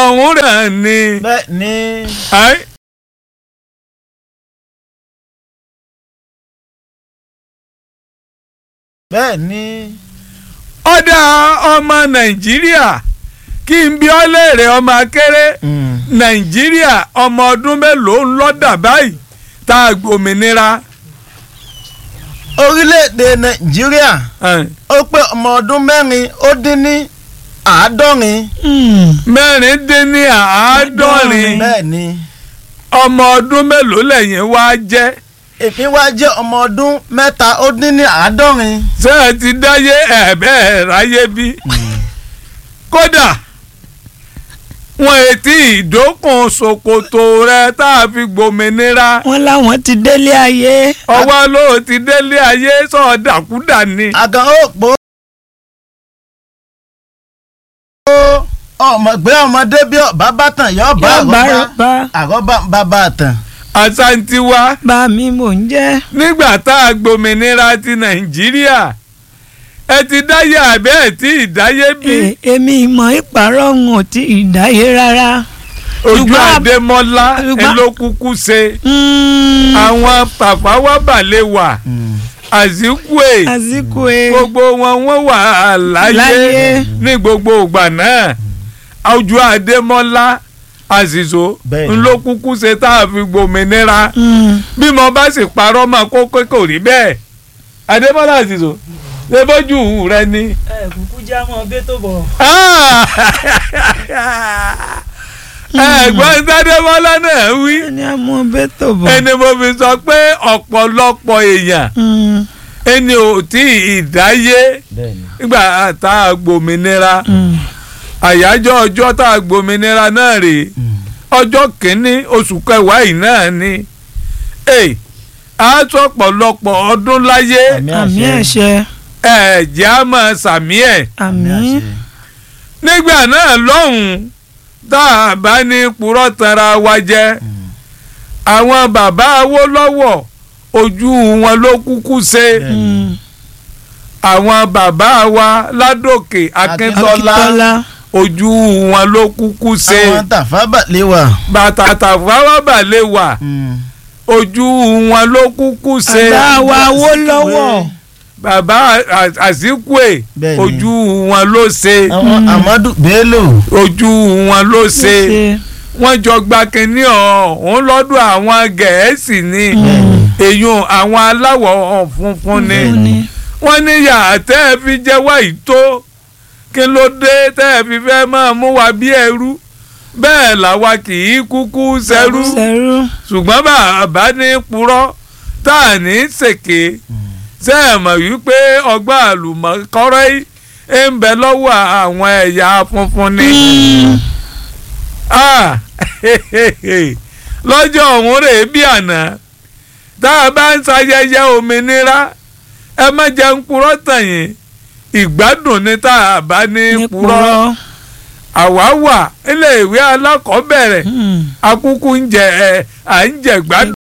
ọ̀hún rẹ̀ ni. bẹ́ẹ̀ ni Ẹ́, bẹ́ẹ̀ ni ọ̀dà ọmọ nàìjíríà kí n bí ọ léèrè ọmọ akéré nàìjíríà ọmọ ọdún mélòó ń lọ́dà báyìí tá a gbòmìnira. orílẹ̀-èdè nàìjíríà Ẹ́, ó pé ọmọ ọdún mẹ́rin ó dín ní àádọ́rin mẹ́rin dín ní àádọ́rin bẹ́ẹ̀ ni ọmọ ọdún mélòó lẹ́yìn wá jẹ́ èmi wá jẹ́ ọmọ ọdún mẹ́ta ó dín ní àádọ́rin ṣé ẹ ti dáyé ẹ̀bẹ́ ẹ̀ ráyé bí. kódà wọn ètí ìdókùn ṣòkòtò rẹ tá a fi gbòmìnira wọ́n láwọn ti délé ayé. ọwọ́ ló ti délé ayé sọ̀dàkúdà ni. àgàn òpó ọmọ gbé ọmọdé bí ọba bá tàn yọ ọba yóò bá àrọ́bá rọ̀bá àrọ́bá bàbá tàn. àṣàǹtiwa bá mi mò ń jẹ́. nígbà tá a gbòmìnira ti nàìjíríà ẹ ti dáyé àbẹ́ ẹ̀ tí ìdáyé bí E- èmi ìmọ̀ ìpàrọ̀ ń ò tí ì dáyé rárá. ojú ṣùgbọ́n- àdèmọ́lá ṣùgbọ́n- elókùkù ṣe Mm, àwọn pàfáwábàlẹ̀ wà àzíkùé àsìkò ẹ gbogbo wọn wọ́n wà láyé Láyé. ní gbogbo ìgbà náà ojú àdèmọ́lá àṣìṣò Bẹ́ẹ̀ ni. ńlọkùkù ṣe tá a fi gbòmìnira Mm, bí mo bá sì parọ́ mọ́ kó pé kò rí bẹ́ẹ̀ àdèmọ́lá àṣìṣò ṣe bójú rẹ ni. ẹ kúkú já mọ́ bẹ́ tó bọ̀. ẹ̀gbọ́n sádẹ́mọ́lá náà wí ẹni àmọ́ bẹ́ẹ̀ tó bọ̀. ẹni mo fi sọ pé ọ̀pọ̀lọpọ̀ èèyàn Mm, ẹni ò tí ì dáyé nígbà tá a gbòmìnira mm, àyájọ́ ọjọ́ tá a gbòmìnira náà rèé ọjọ́ kìíní oṣù kẹwàá yìí náà ni Ẹ̀, a sọ ọ̀pọ̀lọpọ̀ ọdún láyé àmì ẹ̀ṣẹ̀ ẹ̀jẹ̀ á máa sàmí ẹ̀ àmì nígbà náà lọ́hùn-ún tá a bá ní purọ́ tara wa jẹ àwọn bàbá Awólọ́wọ̀ ojú wọn ló kúkú ṣe mm, àwọn bàbá wa Ládòkè Akíntọ́lá Akíntọ́lá ojú wọn ló kúkú ṣe àwọn tàfà balẹ̀ wà. bàtà tàfáwábà lè wà ojú wọn ló kúkú ṣe bàbá wa Awólọ́wọ̀ bàbá À- Àsíkùè Bẹ́ẹ̀ni. ojú wọn ló ṣe àwọn Amadu Bello. ojú wọn ló ló ṣe. ṣe. wọ́n jọ gba kínní ọ̀hún lọ́dọ̀ àwọn gẹ̀ẹ́sì ni èyun àwọn aláwọ̀ funfun ni Fún ni. wọ́n ní yàrá tẹ́ ẹ fi jẹ́ wá yìí tó kí ló dé tẹ́ ẹ fi fẹ́ máa mú wa bí ẹrú bẹ́ẹ̀ làwa kì í kúkú ṣẹrú Ṣẹrú. ṣùgbọ́n bàbá ní purọ́ tá à ní ṣèké ṣe é mọ̀ wípé ọgbà àlùmọ̀kọ́rọ́ yìí ń bẹ lọ́wọ́ àwọn ẹ̀yà funfun ni. Ah, lọ́jọ́ ọ̀hún rèé bí àná tá a bá ń ṣayẹyẹ òmìnira ẹ má jẹ́ ń purọ́ tàn yín ìgbádùn ni tá a bá ní ní purọ́ purọ́. àwa wà ilé ìwé alákọ̀ọ́bẹ̀rẹ̀ Mm, akúkú ń jẹ ẹ à ń jẹ gbádùn.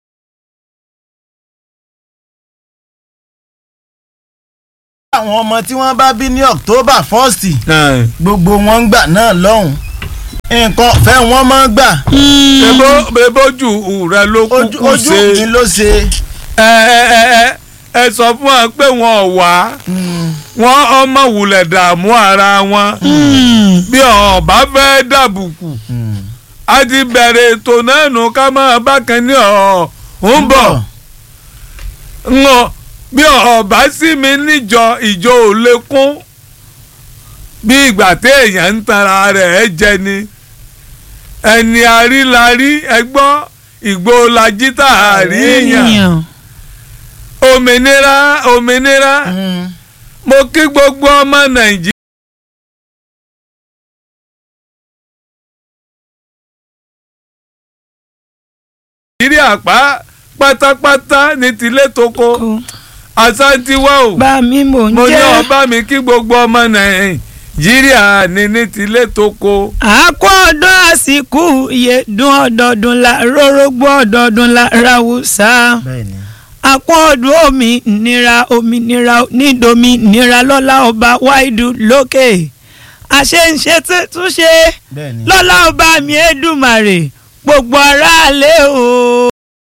àwọn ọmọ tí wọ́n bá bí ní October first gbogbo wọn ń gbà náà lọ́hùn nǹkan ọ̀fẹ́ wọn máa ń gbà bebo bebojú rẹ ló ojú kúkú ojú ṣe mi ló ṣe. ẹ ẹ ẹ ẹ ẹ sọ fún wa pé wọn ò wá wọn ọmọ wulẹ̀ dààmú ara wọn mm, bí ọba fẹ́ dàbùkù a ti bẹ̀rẹ̀ ètò náà nù ká máa bákan ní ọ̀ ń bọ̀ ń ọ bí ọba sí mi níjọ ìjọ ò lè kún bí ìgbà téèyàn ń tanra rẹ̀ jẹ ni ẹni àrílarí ẹgbọ́ ìgbóolajì tá a rí yàn èèyàn. òmìnira òmìnira mo kí gbogbo ọmọ nàìjíríà. nàìjíríà pa pátápátá ní tilé toko Kó. àṣàǹtiwá o bá mi mò ń mo ní jẹ́. ọba mi kí gbogbo ọmọ nàìjíríà ní ní tilé toko. àkó ọdún àsìkò iye dún ọdọọdún la rórógbó ọdọọdún la ráwùsá bẹ́ẹ̀ni. àkó ọdún òmìnira òmìnira nídomi nira lọ́lá ọba wáìdù lókè àṣeǹṣe tún ṣe bẹ́ẹ̀ ni lọ́lá ọba mi Èdùmàrè gbogbo aráàlú o